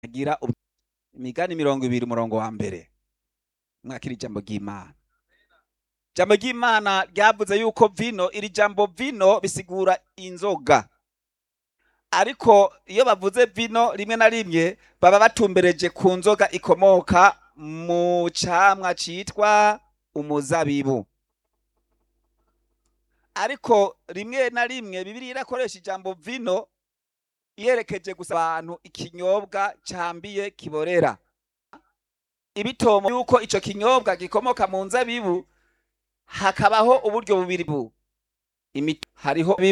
agira imigani mirongo ibiri umurongo wa mbere mwakira ijambo ry'imana ijambo ry'imana ryavuze yuko vino iri jambo vino bisigura inzoga ariko iyo bavuze vino rimwe na rimwe baba batumbereje ku nzoga ikomoka mu camwa citwa umuzabibu ariko rimwe na rimwe bibiriya irakoresha ijambo vino yerekeje gusa abantu ikinyobwa cambiye kiborera ibitomo yuko ico kinyobwa gikomoka mu nzabibu hakabaho uburyo bubiri bu hariho